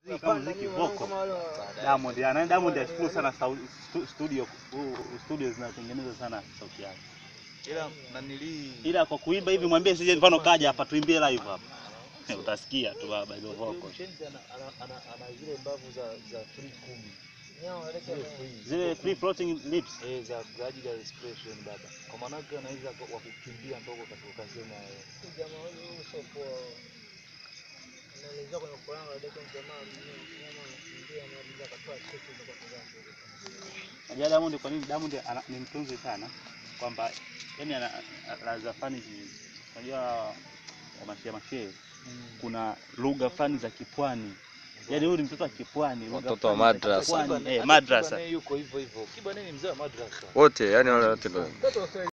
kama muziki voko Diamond ana Diamond ashukuru sana sau- stu- studio huu- studio zinatengeneza sana sauti yake. ila nanilii Ila kwa kuimba hivi mwambie sije mfano kaja hapa tuimbie live hapa. Utasikia tu baba hizo voko. Mshenzi ana, ana, ana, ana zile mbavu za za free kumi zile free Zile free floating lips. eh, za kwa ajili ya expression baba, kwa maana yake anaweza kwa- wa kukimbia mpaka ukatoka ukasema eh, Unajua Diamond kwa nini Diamond ana- ni mtunzi sana kwamba yani ana laza fani zi- unajua wa mashia mashia kuna lugha fani za kipwani. Yaani huyu ni mtoto wa kipwani, lugha Watoto wa fani za madrasa. kipwani. Kiba- Eh, hata madrasa. Kiba naye yuko hivyo hivyo. Kiba naye ni mzee wa madrasa. wote yani wale wote ndio